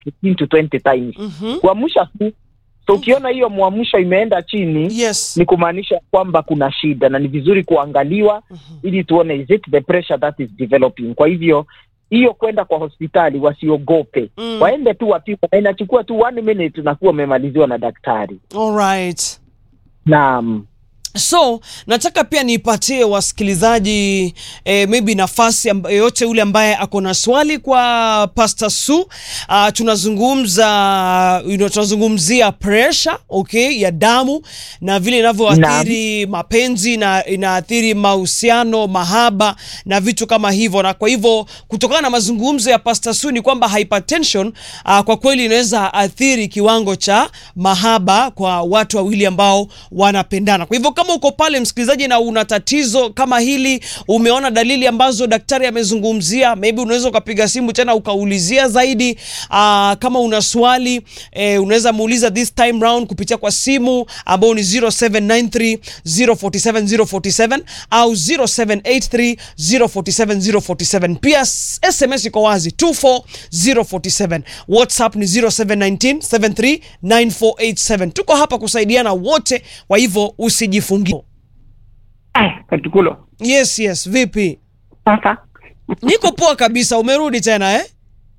15 to 20 times Mhm. kuamsha tu so ukiona hiyo mwamsho imeenda chini Yes. ni kumaanisha kwamba kuna shida na ni vizuri kuangaliwa Mhm. ili tuone is it the pressure that is developing kwa hivyo hiyo kwenda kwa hospitali wasiogope Mm. waende tu wapima na inachukua tu one minute na kuwa umemaliziwa na daktari All right. naam so nataka pia niipatie wasikilizaji eh, maybe nafasi amb- yoyote ule ambaye ako na swali kwa Pastor Su. Uh, tunazungumza you know, tunazungumzia pressure okay, ya damu na vile inavyoathiri mapenzi na inaathiri mahusiano, mahaba na vitu kama hivyo, na kwa hivyo kutokana na mazungumzo ya Pastor Su ni kwamba hypertension uh, kwa kweli inaweza athiri kiwango cha mahaba kwa watu wawili ambao wanapendana. Kwa hivyo kama uko pale msikilizaji na una tatizo kama hili, umeona dalili ambazo daktari amezungumzia, maybe unaweza ukapiga simu tena ukaulizia zaidi. Aa, kama una swali eh, unaweza muuliza this time round kupitia kwa simu ambao ni 0793 047 047 au 0783 047 047. Pia s- SMS iko wazi 24047. WhatsApp ni 0719 73 9487. Tuko hapa kusaidiana wote, kwa hivyo usijifungie. Ah, Katikulo. Yes, yes. Vipi? Sasa Niko poa kabisa. Umerudi tena eh?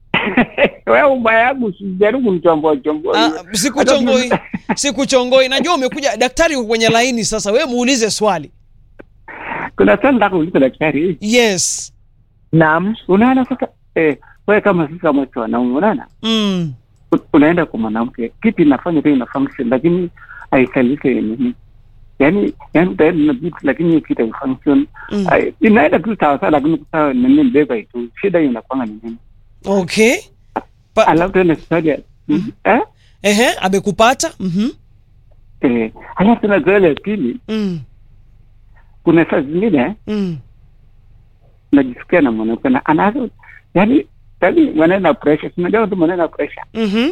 wewe ubaya yangu sijaribu mchomboa chomboa. Ah, sikuchongoi, sikuchongoi. Najua umekuja, daktari uko kwenye laini sasa. Wewe muulize swali. Kuna swali nataka kuuliza daktari. Yes. naam Unaona sasa eh, wewe kama sisi kama watu wanaume unaona? Mm. U- Unaenda kwa mwanamke, kitu inafanya tu ina function lakini haikalike nini. Yaani yaani utaenda na vitu lakini hiyo kitu haifunction. Mm. Ai, Inaenda tu sawa sawa lakini kwa nini beba tu. Shida hiyo inakuwa ni nini? Okay. Pa, Alafu tena swali ya eh ehe, amekupata? Mhm. eh alafu tena swali ya pili Mm. kuna saa zingine Mm. najisikia na mwanamke na anaanza yani yani maneno ya pressure unajua tu maneno ya pressure Mhm.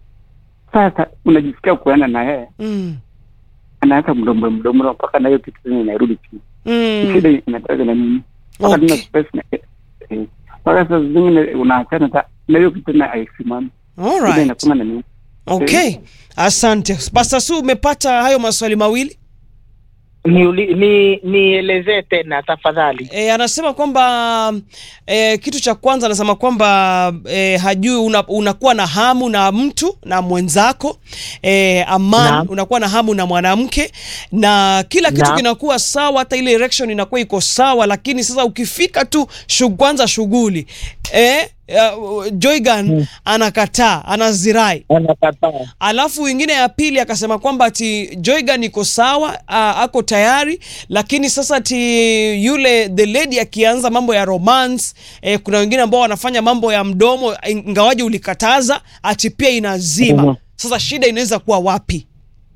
sasa unajisikia kuenda na yeye Mm. anaanza mdomo mdomo mpaka na hiyo kitu tena inarudi chini Mm. shida inataka na nini mpaka Okay. tuna space na eh, eh, mpaka saa zingine unaachana ta na hiyo kitu tena haisimami All shida right. inakuwa na nini Okay. Asante. Pastor Su umepata hayo maswali mawili? nielezee ni, nielezee tena tafadhali E, anasema kwamba e, kitu cha kwanza anasema kwamba e, hajui una, unakuwa na hamu na mtu na mwenzako e, aman Naam. unakuwa na hamu na mwanamke na kila kitu Naam. kinakuwa sawa, hata ile erection inakuwa iko sawa, lakini sasa ukifika tu shug, kwanza shughuli e, uh, Joygan Hmm. anakataa anazirai anakataa alafu wengine ya pili akasema kwamba ati Joygan iko sawa uh, ako tayari lakini sasa ati yule the lady akianza mambo ya romance eh, kuna wengine ambao wanafanya mambo ya mdomo ingawaje ulikataza ati pia inazima Mhm. sasa shida inaweza kuwa wapi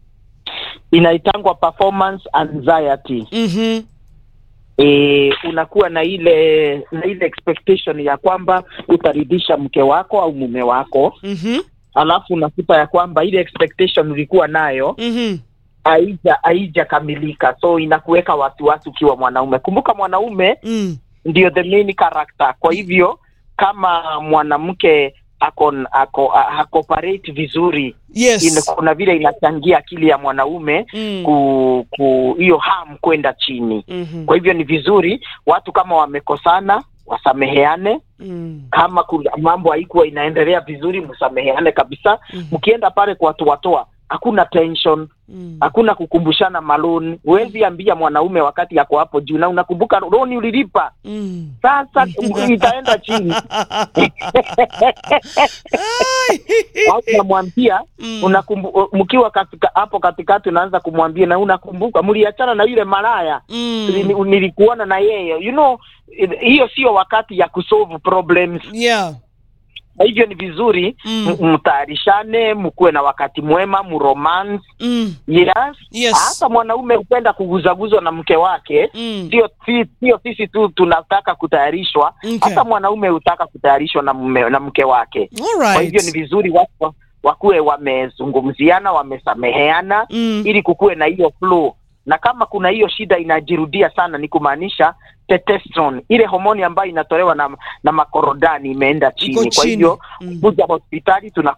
inaitangwa performance anxiety mm-hmm. e, unakuwa na ile na ile expectation ya kwamba utaridhisha mke wako au mume wako Mm-hmm. alafu unakuta ya kwamba ile expectation ulikuwa nayo Mm-hmm. haija haijakamilika so inakuweka wasiwasi ukiwa mwanaume kumbuka mwanaume Mm. ndio the main character kwa hivyo kama mwanamke ako ako hakoperate vizuri ina, yes kuna vile inachangia akili ya mwanaume mm. ku ku hiyo ham kwenda chini mm-hmm. kwa hivyo ni vizuri watu kama wamekosana wasameheane mm. kama kuna mambo haikuwa inaendelea vizuri msameheane kabisa Mhm. mkienda pale kwa watu watoa hakuna tension mm. hakuna kukumbushana maloni huwezi ambia mwanaume wakati yako hapo juu na unakumbuka loni ulilipa mm. sasa itaenda chini au unamwambia Mm. unakumbu, mkiwa katika hapo katikati unaanza kumwambia na unakumbuka mliachana na yule malaya Mm. Nili- nilikuona na yeye you know i- hiyo sio wakati ya kusolve problems yeah kwa hivyo ni vizuri Mm. m- mtayarishane mkuwe na wakati mwema mromance mm. yes Yes. hata mwanaume hupenda kuguzaguzwa na mke wake Mm. sio si- sio sisi tu tunataka kutayarishwa Okay. hata mwanaume hutaka kutayarishwa na mume, na mke wake All kwa right. hivyo ni vizuri watu wakuwe wamezungumziana wamesameheana Mm. ili kukuwe na hiyo flow na kama kuna hiyo shida inajirudia sana, ni kumaanisha testosterone, ile homoni ambayo inatolewa na, na makorodani imeenda chini. Kwa chini. hivyo Mm. kuja hospitali tuna